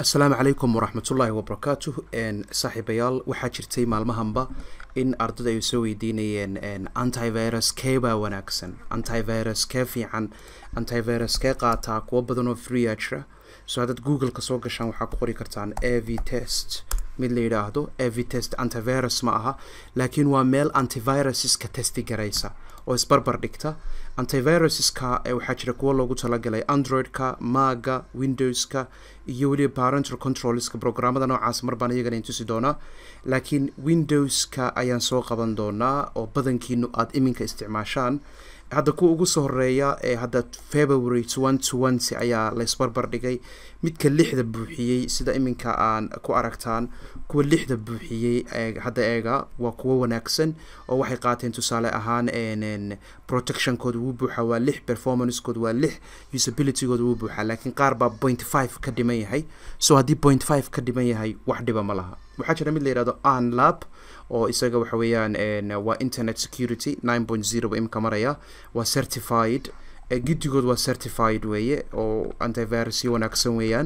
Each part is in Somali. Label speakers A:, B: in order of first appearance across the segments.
A: asalaamu calaykum waraxmatullaahi wabarakaatuh saaxiibayaal waxaa jirtay maalmahanba in ardada ay soo weydiinayeen antivirus kee baa wanaagsan antivirus kee fiican antivirus kee qaataa kuwo badan oo freea jira so haddaad google-ka soo gashaan waxaa ku qori kartaan a v test mid la yidhaahdo a v test antivirus ma aha laakiin waa meel antivirusiska testi garaysa oo isbarbar dhigta antivirusiska waxaa jira kuwo loogu talagalay android-ka maga windowska iyo weliba parental controlska programmada noocaas mar baan iyagana intusi doonaa laakiin windowska ayaan soo qaban doonaa oo badankiinu aada iminka isticmaashaan hadda kuwa ugu soo horeeya ee hadda february twenty ayaa la isbarbar dhigay midka lixda buuxiyey sida iminka aan ku aragtaan kuwa lixda buuxiyey hadda eega waa kuwo wanaagsan oo waxay qaateen tusaale ahaan protectionkooda wuu buuxa waa lix performancekooda waa lix usabilitygooda wuu buuxa laakiin qaar baa point five ka dhiman yahay so haddii point five ka dhiman yahay wax dhiba ma laha waxaa jira mid la yihahdo anlab oo isaga waxa weeyaan waa internet security nine point zero ba imika maraya waa certified guddigood waa certified weeye oo antivirusyo wanaagsan weeyaan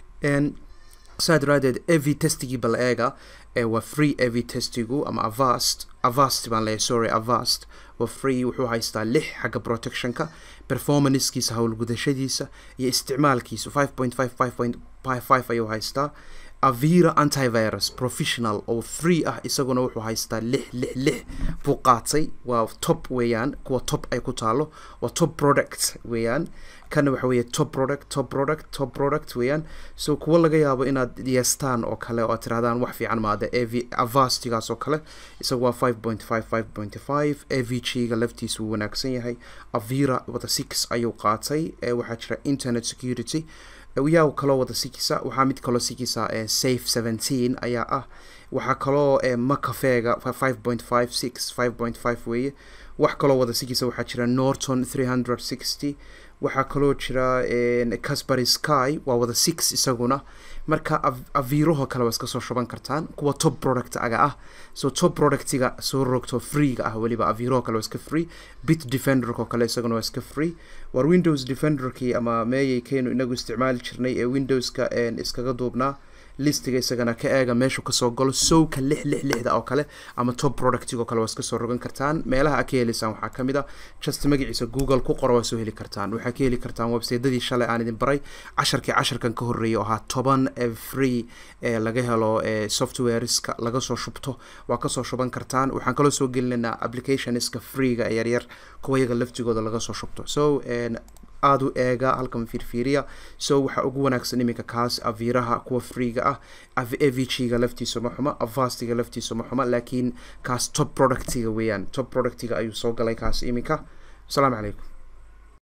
A: saa daraadeed av testigii bal eega waa free av testigu ama avast avast baan leeyahay sorry avast waa free wuxuu haystaa lix xagga protectionka performancekiisa howlgudashadiisa iyo isticmaalkiisa five point five five point five ayuu haystaa avira antivirus professional oo free ah isaguna wuxuu haystaa lix lix lix buu qaatay waa top weeyaan kuwa top ay ku taalo waa top product weeyaan kana waxa weeye top product top product top product weeyaan so kuwa laga yaabo inaad yeestaan oo kale oo aad tirahdaan wax fiican maade av avastigaas oo kale isagu waa five point five five point five av g ga laftiisa wuu wanaagsan yahay avira wada six ayuu qaatay waxaa jira internet security yaa kaloo wada sikisa waxaa mid kaloo sikisa safe seventeen ayaa ah waxaa kaloo macafeega five point five six five point five weeye wax kaloo wada sikisa waxaa jira norton three hundred sixty waxaa kaloo jira casbury sky waa wada six isaguna marka aviiraho kale waa iska soo shuban kartaan kuwa top product aga ah so top productiga soo rogto freega ah weliba aviiraho kale waa iska free bit defenderko kale isaguna waa iska free war windows defenderkii ama meeyay keenu inagu isticmaali jirnay ee windowska iskaga duubnaa listiga isagana ka eega meeshu kasoo galo sowka lix lix lixda oo kale ama top productigoo kale waa iska soo rogan kartaan meelaha a ka helaysaan waxaa kamid a just magaciisa google ku qoro waa soo heli kartaan waxaa ka heli kartaan websaytadii shalay aan idin baray casharkii casharkan ka horreeyay oo ahaa toban free ee laga helo softwareska laga soo shubto waa kasoo shuban kartaan waxaan kaloo soo gelinaynaa applicationska freega ee yaryar kuwa yaga laftigooda laga soo shubto so aada u eega halkan fiirfiiriya so waxaa ugu wanaagsan iminka kaas aviraha kuwa freega ah avg-ga laftiisa ma xuma avastiga laftiisa ma xuma laakiin kaas top productiga weeyaan top productiga ayuu soo galay kaas iminka asalaamu calaykum